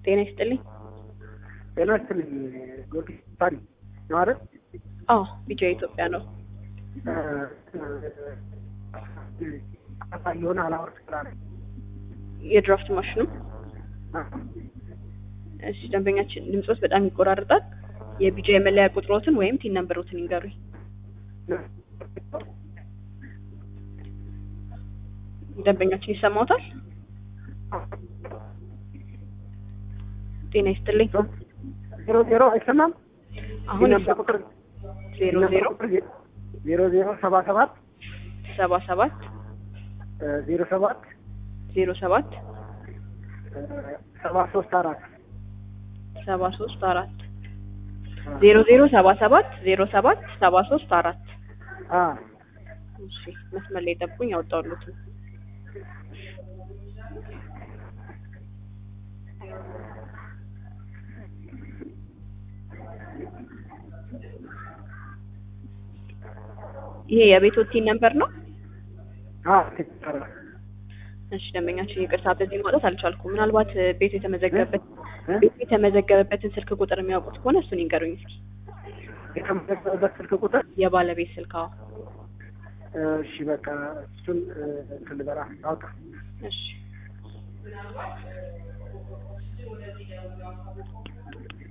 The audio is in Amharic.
ጤና ይስጥልኝ። ጤና ይስጥልኝ። ጊዮርጊስ ታሪ ነው አይደል? አዎ ቢጫ ኢትዮጵያ ነው። የሆነ አላወርድ ስላለ የድራፍት ማሽኑ እሺ፣ ደንበኛችን ድምጾት በጣም ይቆራርጣል። የቢጫ የመለያ ቁጥሮትን ወይም ቲን ነምበሮትን ይንገሩኝ። ደንበኛችን ይሰማዎታል? ጤና ይስጥልኝ። ዜሮ ዜሮ አይሰማም? አሁን የነበር ቁጥር ዜሮ ዜሮ ዜሮ ዜሮ ሰባ ሰባት ሰባ ሰባት ዜሮ ሰባት ዜሮ ሰባት ሰባ ሶስት አራት ሰባ ሶስት አራት ዜሮ ዜሮ ሰባ ሰባት ዜሮ ሰባት ሰባ ሶስት አራት እሺ መስመር ላይ ጠብቁኝ፣ ያወጣሁት ይሄ የቤቶቲን ነምበር ነው። እሺ ደንበኛችን ይቅርታ፣ በዚህ ማውጣት አልቻልኩም። ምናልባት ቤቱ የተመዘገበበት ቤቱ የተመዘገበበትን ስልክ ቁጥር የሚያውቁት ከሆነ እሱን ይንገሩኝ እስኪ። የተመዘገበበት ስልክ ቁጥር የባለቤት ስልክ? አዎ። እሺ በቃ እሱን እንትን ልበላ አውጣ። እሺ